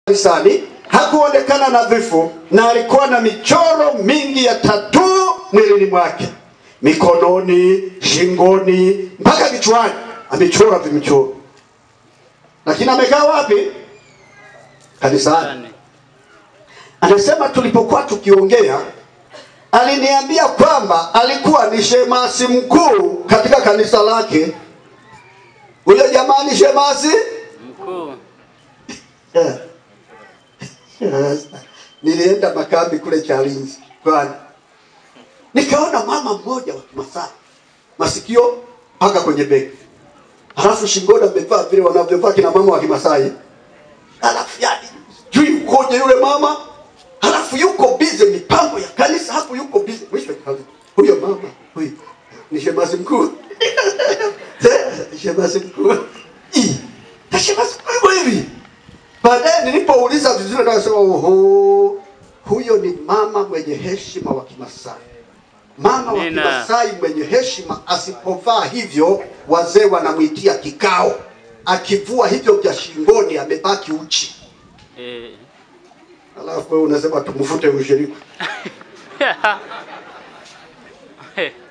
kanisani hakuonekana nadhifu na alikuwa na michoro mingi ya tatuu mwilini mwake, mikononi, shingoni, mpaka kichwani amechora vimichoro. Lakini amekaa wapi? Kanisani. Anasema tulipokuwa tukiongea, aliniambia kwamba alikuwa ni shemasi mkuu katika kanisa lake. Huyo jamaa ni shemasi Mkuu. Eh. Nilienda makambi kule Chalinzi kwani, nikaona mama mmoja wa Kimasai, masikio mpaka kwenye bega, halafu shingoni amevaa vile wanavyovaa kina mama wa Kimasai, halafu yani jui ukoje yule mama, halafu yuko bize mipango ya kanisa, hapo yuko bize. Mwisho nikaanza, huyo mama huyo ni shemasi mkuu shemasi mkuu Ih, na shemasi mkuu hivyo hivi Baadaye nilipouliza vizuri, akasema oho, huyo ni mama mwenye heshima wa Kimasai. Mama wa Nina. Kimasai mwenye heshima, asipovaa hivyo wazee wanamwitia kikao, akivua hivyo vya shingoni amebaki uchi. Eh. Alafu wewe unasema tumfute ushirika. Eh.